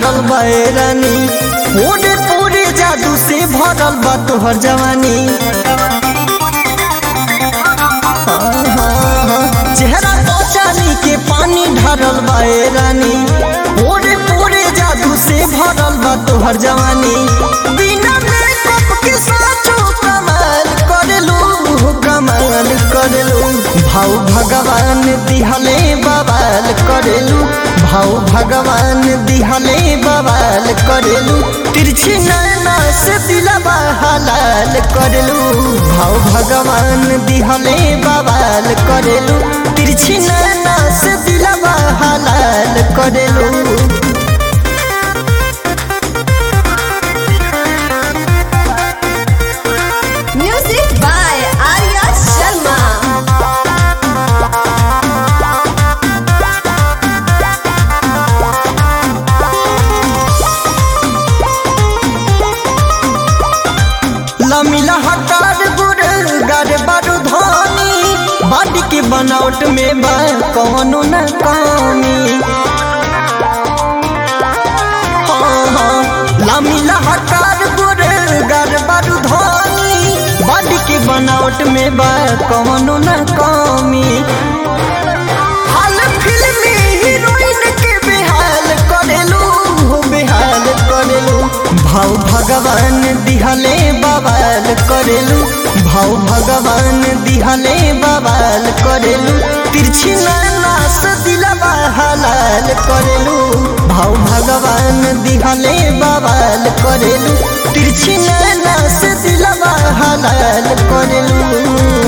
ढारल बा ए रानी पूरे पूरे जादू से भरल बा तोहर जवानी चेहरा तो चाली के पानी ढारल बा ए रानी पूरे पूरे जादू से भरल बा तोहर जवानी बिना मेकअप के साचो कमाल करेलू कमाल करेलू भाव भगवान दिहले बवाल करेलू भाव भगवान दिहले बवाल करेलू तिरछी नैना से दिलवा हलाल करेलू भाव भगवान दिहले बवाल करेलू तिरछी नैना से दिलवा हलाल करेलू Music by Arya Sharma. लमिला हकार गुर गर बारू धनी बाडी के बनावट में बा कवनो न कमी हाँ, हाँ, लमिला हकार गुर गर बारू धनी बाडी के बनावट में बा कवनो न कमी हाल फिल्मी हीरोइन के बेहाल करेलू हो बेहाल करेलू भाव भगवान दिहले बवाल करेलू भाव भगवान दिहले बवाल करेलू तिरछी नैना से दिलवा हलाल करेलू भाव भगवान दिहले बवाल करेलू तिरछी नैना से दिलवा हलाल करेलू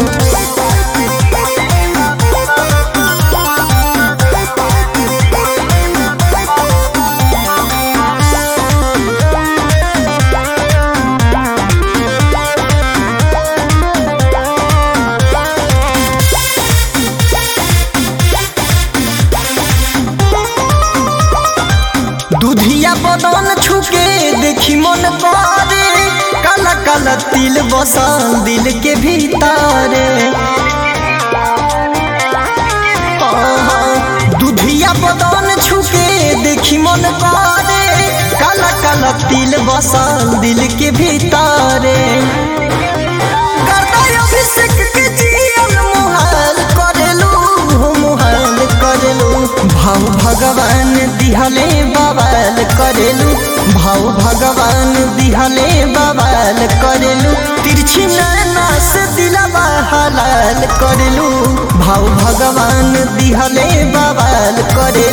दुधिया बदन छुके देखी मन करे काला काला तिल बसल दिल के भीतरे दुधिया बदन छुके देखी मन करे काला काला तिल बसल दिल के भीतरे करताय अभिषेक के जियल मुहाल करेलू मुहाल करेलू भाव भगवान दिहले बवाल करेलू भाव भगवान दिहले बवाल करेलू तिरछी नैना से दिलवा हलाल करेलू भाव भगवान दिहले बवाल करे